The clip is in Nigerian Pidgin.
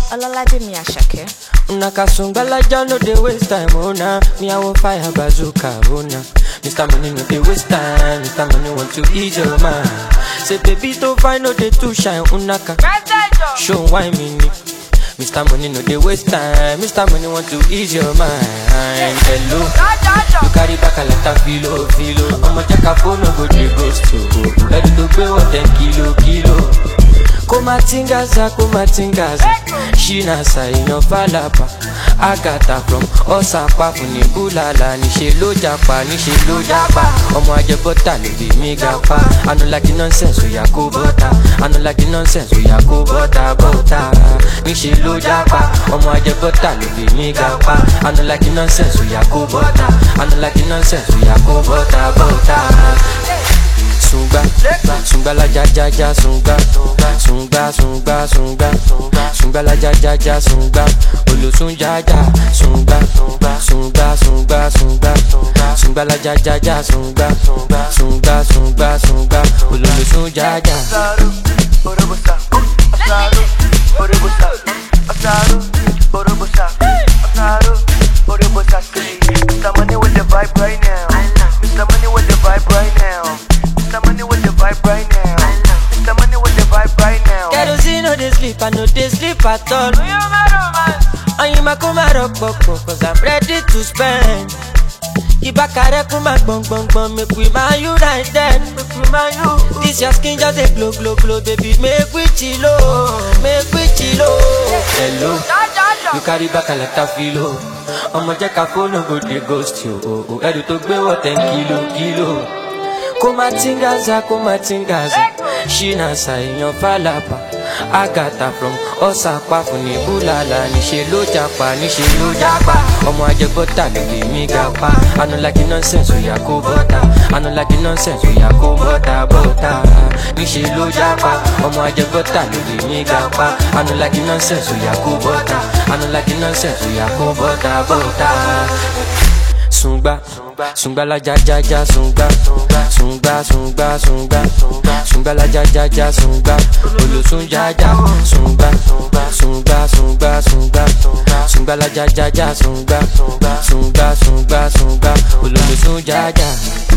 Ọlọ́ládé Àṣàkẹ́. Una kasungalaja no dey waste time, oh nah. Me I want fire bazooka, oh nah. Mr. Money no dey waste time, Mr. Money want to ease your mind. Say baby to find no dey too shine, unaka. Show why me ni. Mr. Money no dey waste time, Mr. Money want to ease your mind. Hello, you carry back a lot of filo, filo. I'ma check a phone, no go dey ghost you. Ready to pay what ten kilo, kilo. kumatingaza kumatingaza shina saiyan falapa agata from ọsàpá fún ní búlàlà níṣẹ ló japa níṣẹ ló japa ọmọ ajẹbọta ló bí mi ga pa anulaki nonsense oya kó bọta anulaki nonsense oya kó bọta bọta níṣẹ ló japa ọmọ ajẹbọta ló bí mi ga pa anulaki nonsense oya kó bọta anulaki nonsense oya kó bọta bọta sunga sunga la ja ja ja sunga sunga sunga sunga sunga la ja ja ja sunga olosun ja ja sunga sunga sunga sunga sunga la ja ja ja sunga sunga sunga sunga olosun ja ja. Asaru, Orobosa, Asaru, Orobosa, Asaru, Orobosa, Asaru, Orobosa, say, Mr. Money with the vibe right now. Mr. Money with the vibe right now. Mr. Money with the vibe right now. Mr. Money with the vibe right now. kerosene no dey sleep i no dey sleep at all. oyinma kó má rọpòpò cause i'm ready to spend. ìbákarẹ́ kún má gbọ̀ngbọ̀ngbọ̀n make we man you right then. this your skin just dey glow glow glow baby make we chilo make we chilo. hello you carry back a lot of filo ọmọ jẹ́ ká fóònù go dey ghost you o o ẹrù tó gbé wọ̀ ten kilo kilo. kumatingaza kumatingaza shina saiyan falapa agata from ọsàpá fún ní búlàlà níṣẹ ló japa níṣẹ ló japa ọmọ ajẹbọta ló lè mí ga pa anulaki nonsense oya kó bọta anulaki nonsense oya kó bọta bọta níṣẹ ló japa ọmọ ajẹbọta ló lè mí ga pa anulaki nonsense oya kó bọta anulaki nonsense oya kó bọta bọta sungba sungba la ja ja ja sungba sungba sungba sungba sungba la ja ja ja sungba olosun ja ja sungba sungba sungba sungba sungba la ja ja ja sungba sungba sungba sungba ololosun ja ja.